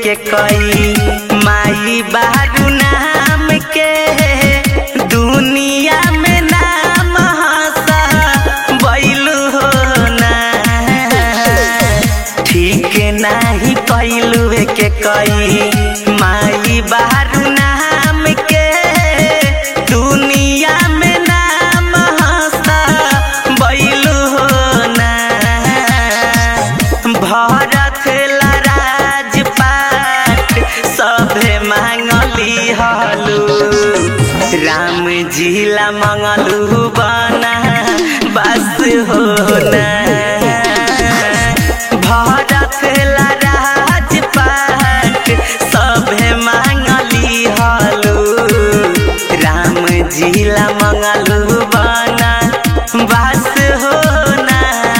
के कई माई बारू नाम के दुनिया में नाम हसा बैलू हो ना ठीक नाही कैलू के कई माई बारू नाम के दुनिया में नाम हसा बैलू हो ना भरत ला राजपाट सभे मांगली हलू राम जी ला मंगलू बना बस हो ना भरत ला राजपाट सभे मांगली हलू राम जी ला मंगलू बना बस हो ना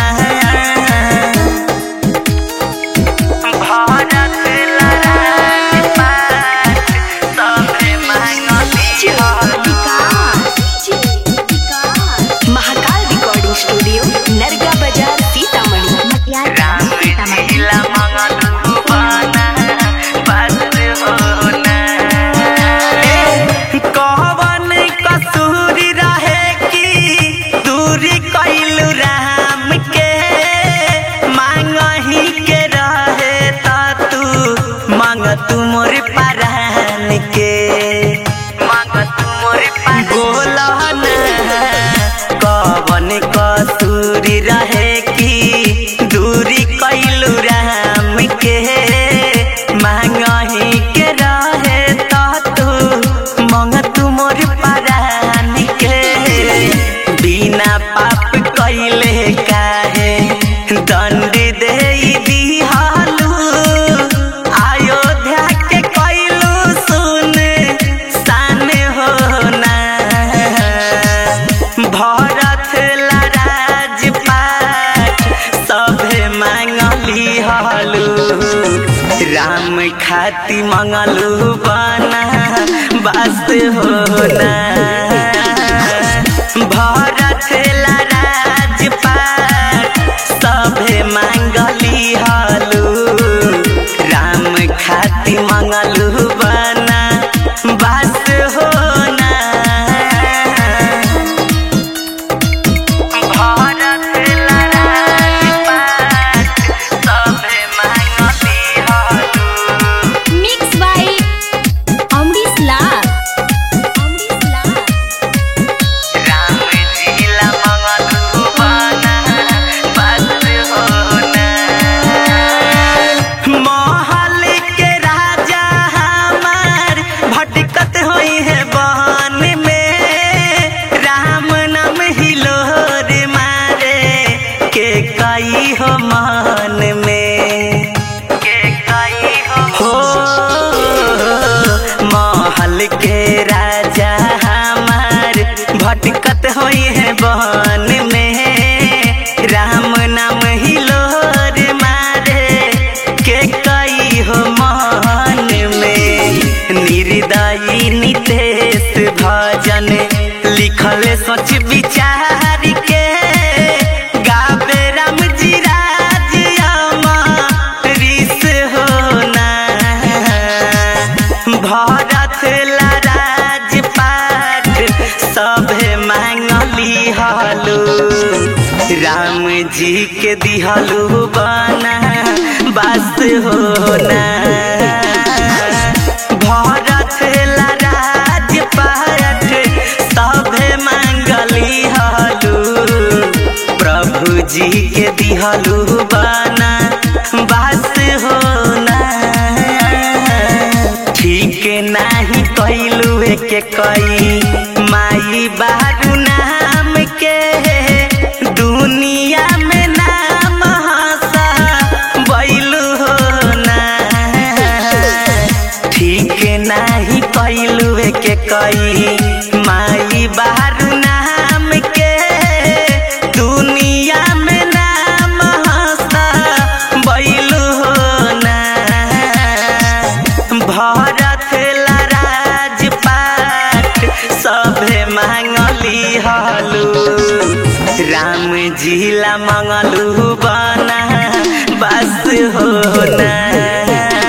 भारत ला राजपाट सभे मांगली हलू महाकाल रिकॉर्डिंग स्टूडियो नरगा बाजार सीतामढ़ी राम जी ला मंगलू बना बस हो ना कवन कसूर रहे कि दूरी कैलू राम के मांगही के रहे त तू मांग तू मोर परान के मांग तू मोर बोला कवन कसूर रहे कि दूरी कैलू राम के मांगही के रहे त तू मंग तू मोर परान के बिना पाप कैले काहे दंड दे दिहालू अयोध्या के कैलू सुन सान हो ना भरत ला राजपाट सभे मांगली हलू राम खाती मंगलू बना बस हो ना भरत ला राजपाट सभे मांगली हलू राम खाती मंगलू बना बस हो ना भारत ला राजपाट सभे मांगली हलू मिक्स बाय अमरीश लाल अमरीश लाल राम जी ला मंगलू बना बस हो ना महल के राजा हमार भटकत होई है बहन में राम नाम हिलोर मारे के कई हो मन में के कई हो महल के राजा हमार भटकत होई है बहन में राम नाम हिलोर मारे के कई हो मन में निर्दयी नितेश भजन लिखल सोच विचार के गावे राम जी राज अमरीश हो ना भरत ला राजपाट सभे मांगली हलू राम जी के दिहलू बना बस हो ना भरत ला राजपाट सभे मांगली हलू प्रभु जी के दिहलू बना बस हो ना ठीक नाही कैलू के कई माई बारू नाम के दुनिया में नाम हसा बैलू हो ना ठीक नाही कैलू के कई माई बारू नाम के दुनिया में नाम हसा बैलू हो ना भरत ला राजपाट सभे मांगली हलू राम जी ला मंगलू बना बस हो ना